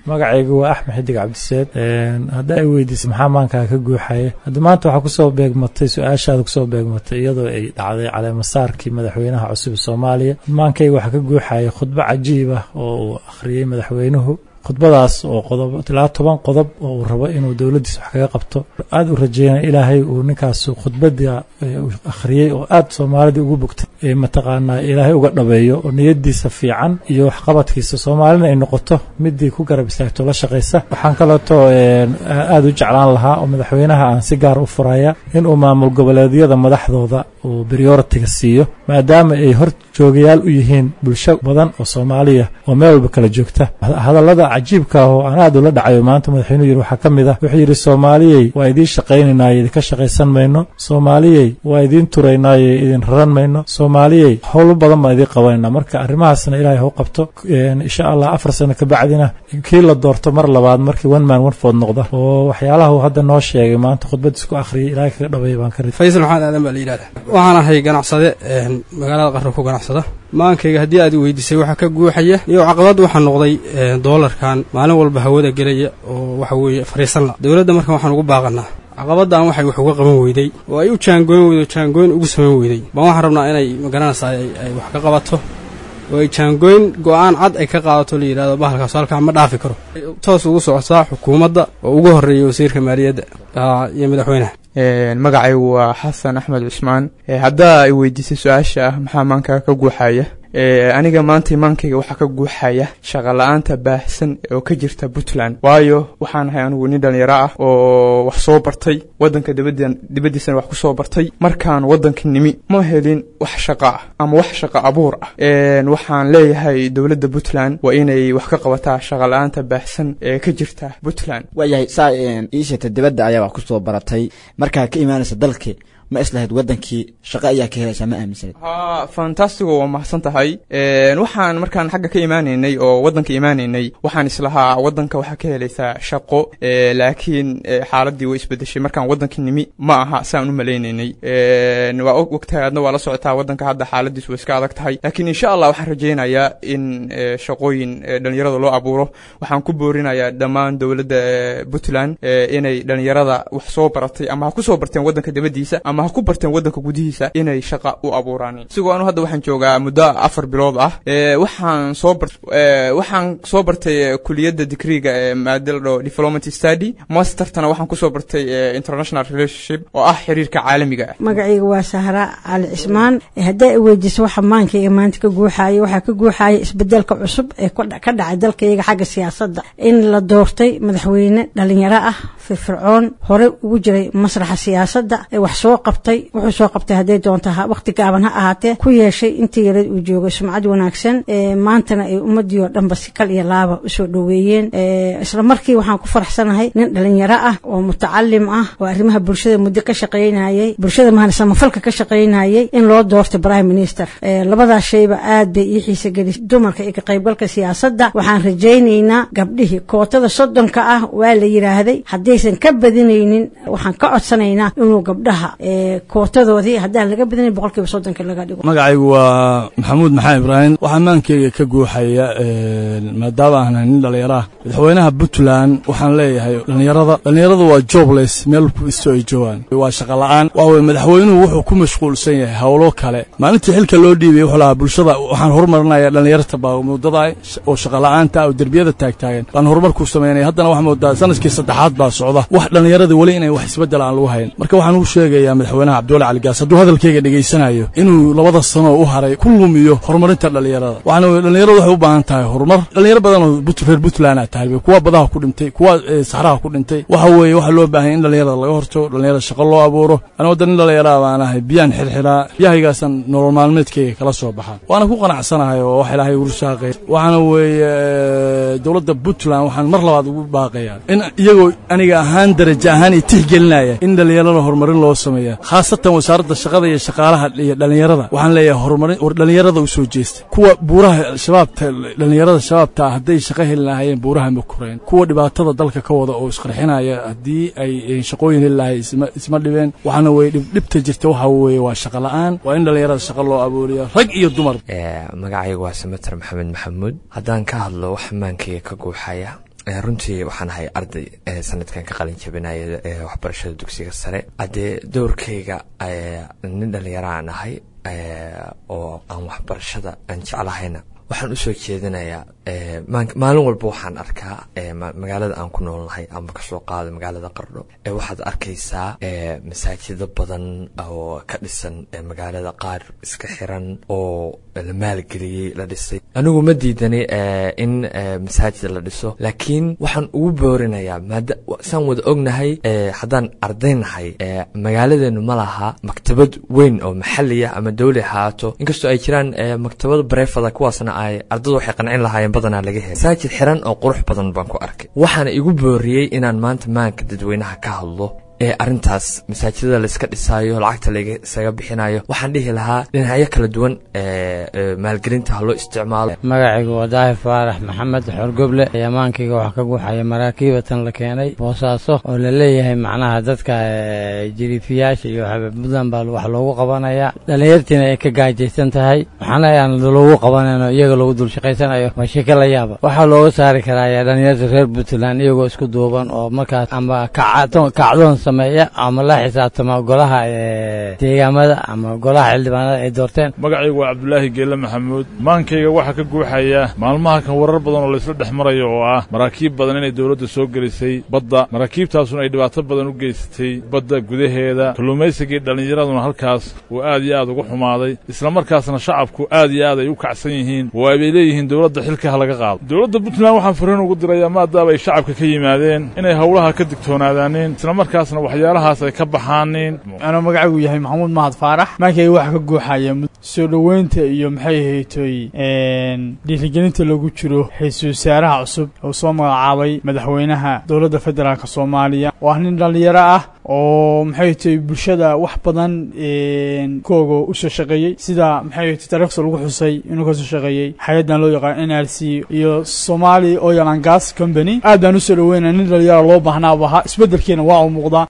magacaygu waa axmed xidig cabdiseed hadda ay weydiisay maxaa maankaa ka guuxaya hadda maanta waxaa kusoo beegmatay su-aashaada kusoo beegmatay iyadoo ay dhacday caleemasaarkii madaxweynaha cusub ee soomaaliya maankayga waxaa ka guuxaya khudbo cajiib ah oo uu akhriyey madaxweynuhu khudbadaas oo qodob ilaa toban qodob oo uu rabo inuu dowladdiisa wax kaga qabto aada u rajeynaya ilaahay uu ninkaas khudbada akhriyey oo aada soomaalida ugu bogtay mataqaanaa ilaahay uga dhabeeyo oo niyadiisa fiican iyo waxqabadkiisa soomaalina ay noqoto midii ku garab istaagto la shaqaysa waxaan kaleeto aada u jeclaan lahaa oo madaxweynaha aan si gaar u furaya inuu maamul goboleedyada madaxdooda uu prioritiga siiyo maadaama ay hor joogayaal u yihiin bulsho badan oo soomaaliya oo meel walba kala joogta hadallada cajiibka ah oo aan aad ula dhacayo maanta madaxweynuhu yidhi waxaa ka mid ah wuxuu yidhi soomaaliyey waa idiin shaqaynaynaye idinka shaqaysan mayno soomaaliyey waa idiin turaynaaye idin raran mayno soomaaliyey howlo badan baan idiin qabanayna marka arrimahaasna ilaahay hau qabto insha allah afar sano kabacdina kii la doorto mar labaad markii one man one food noqda oo waxyaalaha uu hadda noo sheegay maanta khudbadiis ku akhriyay ilaahay kaga dhabeeya baan ka rid faysal maxamed aadan baa la yidhahda waxaan ahay ganacsade magaalada qarro ku ganacsada maankayga haddii aad weydiisay waxaa ka guuxaya iyo caqabad waxaa noqday doolarkan maalin walba hawada gelaya oo waxa weeye fariisan la dowladda markan waxaan ugu baaqanaa caqabaddan waxay wax uga qaban weyday oo ay u jaangoyn weydo jaangoyn ugu samayn weyday baan waxaan rabnaa inay magaranaysaa ay wax ka qabato oo ay jaangoyn go-aan cad ay ka qaadato la yidhahdo bahalkaas halkaa ma dhaafi karo toos ugu socotaa xukuumadda oo ugu horreeya wasiirka maaliyadda iyo madaxweynaha magacaygu waa xasan axmed cusmaan haddaa ay weydiisay su-aasha ah maxaa maankaa ka guuxaya aniga maanta imaankayga waxaa ka guuxaya shaqala-aanta baahsan oo ka jirta puntland waayo waxaan ahay anigu nin dhalinyaro ah oo wax soo bartay wadanka dibaddiisana wax ku soo bartay markaan wadanka nimi ma helin wax shaqa ah ama wax shaqa abuur ah waxaan leeyahay dowladda puntland waa inay wax ka qabataa shaqala-aanta baahsan ee ka jirta puntland waayahay saa iisheeta dibadda ayaa wax ku soo baratay markaa ka imaanaysa dalkii ma islahayd wadankii shaqo ayaa ka helaysaa ma aaminsaneed ha fantastigo waa mahadsan tahay waxaan markaan xagga ka imaanaynay oo waddanka imaanaynay waxaan islahaa waddanka waxaa ka helaysaa shaqo laakiin xaaladii way isbedeshay markaan waddanka nimi ma aha saan u malaynaynay waa ogtahay adna waa la socotaa waddanka hadda xaaladiis way iska adag tahay laakiin insha allah waxaan rajaynayaa in shaqooyin dhalinyarada loo abuuro waxaan ku boorinayaa dhammaan dowladda puntland inay dhalinyarada wax soo baratay ama ha ku soo barteen waddanka dabadiisa ama ha ku barteen waddanka gudihiisa inay shaqa u abuuraan isigoo anu hadda waxaan joogaa muddo afar bilood ah waxaan soo bar waxaan soo bartay kuliyadda digriga ee maadaldho development study mastertana waxaan kusoo bartay international relationship oo ah xiriirka caalamiga ah magacayga waa sahra cali cismaan haddaa i weydiiso waxa maankayga maanta ka guuxaaya waxaa ka guuxaaya isbedelka cusub ee ka dhacay dalkayga xagga siyaasadda in la doortay madaxweyne dhalinyaro ah firfircoon hore ugu jiray masraxa siyaasadda ee wax soo qabtay wuxuu soo qabtay hadday doonta waqti gaaban ha ahaatee ku yeeshay intii yarad uu joogay sumcad wanaagsan maantana ay ummadii oo dhanba si kal iyo laaba usoo dhoweeyeen isla markii waxaan ku faraxsanahay nin dhalinyaro ah oo mutacalim ah oo arrimaha bulshada muddo ka shaqaynayay bulshada mahana samafalka ka shaqaynayay in loo doortay prime minister labadaas shayba aad bay ii xiisa gelisay dumarka iyo ka qaybgalka siyaasadda waxaan rajaynaynaa gabdhihii kootada soddonka ah waa la yidhaahday haddaysan ka badinaynin waxaan ka codsanaynaa inuu gabdhaha kootadoodii haddaan laga badinayn boqolkiiba soddonka laga dhigo magacaygu waa maxamuud maxamed ibraahim waxaa maankeyga ka guuxaya maadaama aan nin dhallinyaro ah madaxweynaha puntland waxaan leeyahay dhallinyarada dhallinyaradu waa jobless meel isto ay joogaan waa shaqa la-aan waa weye madaxweynuhu wuxuu ku mashquulsan yahay howlo kale maalintii xilka loo dhiibay wuxuu lahaa bulshada waxaan horumarinayaa dhallinyarta baa muddada oo shaqa la-aanta oo derbiyada taagtaagan baan horumarkuu samaynaya haddana waxaa moodaa sanadkii saddexaad baa socda wax dhallinyaradii weli inay wax isbeddel aan lagu hayn marka waxaan u sheegayaa madaxweynaha cabdiwali cali gaas hadduu hadalkayga dhegaysanayo inuu labada sano u haray ku lumiyo horumarinta dhallinyarada waxaana weye dhallinyaradu waxay u baahan tahay horumar dhallinyaro badan oo reer puntland a tahay kuwa badaha ku dhintay kuwa saxraha ku dhintay waxa weeye waxaa loo baahanya in dhallinyarada laga hortago dhallinyarada shaqo loo abuuro ana wadda nin dhallinyaraa baan ahay biyaan xirxiraa biyahaygaasaan nolol maalmeedkayga kala soo baxaa waana ku qanacsanahay oo wax ilaahay ugu saaqay waxaana weeye dowladda puntland waxaan mar labaad ugu baaqayaa in iyagoo aniga ahaan daraja ahaan iyo tixgelinaya in dhallinyarada horumarin loo sameeya khaasatan wasaaradda shaqada iyo shaqaalaha iyo dhallinyarada waxaan leeyahay horumarin war dhallinyarada u soo jeesta kuwa buuraha shabaabta dhallinyarada shabaabta hadday shaqo heli lahaayeen buuraha ma koreen kuwa dhibaatada dalka ka wada oo isqarxinaya haddii ay shaqooyin heli lahay isma dhibeen waxaana weye dhibta jirta waxa weeye waa shaqa la-aan waa in dhallinyarada shaqo loo abuuriya rag iyo dumar magacaygu waa samater maxamed maxamuud haddaan ka hadlo wax maankayga ka guuxaya runtii waxaan ahay arday sanadkan ka qalin jabinaya waxbarashada dugsiga sare haddee doorkayga nin dhallinyaro aan ahay oo aan waxbarashada aan jeclahayna waxaan usoo jeedinayaa maalin walba waxaan arkaa magaalada aan ku noolnahay ama kasoo qaado magaalada qardho waxaad arkaysaa masaajido badan oo ka dhisan magaalada qaar iska xiran oo la maalgeliyey la dhisay anigu ma diidani in masaajid la dhiso laakiin waxaan ugu boorinayaa saan wada ognahay haddaan ardaynahay magaaladeenu ma laha maktabad weyn oo maxaliya ama dawli haato inkastoo ay jiraan maktabad bareefada kuwaasna ay ardadu waxay qancin lahaayeen badanaa laga helay masaajid xiran oo qurux badan baan ku arkay waxaana igu booriyey inaan maanta maanka dadweynaha ka hadlo ee arrintaas masaajidada layska dhisaayo lacagta laysaga bixinayo waxaan dhihi lahaa dhinacyo kala duwan maalgelinta ha loo isticmaalo magacaygu waa daahir faarax maxamed xorgoble amaankayga waxaa ka guuxaya maraakiibatan la keenay boosaaso oo la leeyahay macnaha dadka jiriifiyaasha iyo puntland baa wax loogu qabanaya dhallinyartiina ay ka gaajaysan tahay waxaana aan loogu qabanayno iyaga loogu dul shaqaysanayo waa sheke la yaaba waxaa looga saari karaya dhallinyarta reer puntland iyagoo isku duuban oo markaas ama kacdoon sameeya ama la xisaabtama golaha deegaamada ama golaha xildhibaanada ay doorteen magacaygu waa cabdulaahi geelle maxamuud maankayga waxaa ka guuxaya maalmaha kan warar badan oo laysla dhex marayo oo ah maraakiib badan inay dowladda soo gelisay badda maraakiibtaasuna ay dhibaato badan u geysatay badda gudaheeda kalluumaysigii dhallinyaraduna halkaas uu aad iyo aad ugu xumaaday islamarkaasna shacabku aad iyo aad ay u kacsan yihiin oo ay bay leeyihiin dowladda xilka ha laga qaado dowladda puntland waxaan fariin ugu dirayaa maadaama ay shacabka ka yimaadeen inay howlaha ka digtoonaadaaneen islamarkaasna waxyaalahaas ay ka baxaanin anuu magacaygu yahay maxamuud mahad faarax maankayga waxaa ka guuxaya soo dhoweynta iyo maxay ahaytoy dhiirigelinta lagu jiro ra-iisul wasaaraha cusub oo soo magacaabay madaxweynaha dowladda federaalk soomaaliya oo ah nin dhallinyaro ah oo maxay tahay bulshada wax badan kooga usoo shaqeeyey sida maxay tahay taariikhda lagu xusay inuu kasoo shaqeeyey hay-addan loo yaqaan n r c iyo somali oil and gas company aad baan usoo dhaweynaya nin dhalinyaro loo baahnaa ahaa isbeddelkiina waa u muuqdaa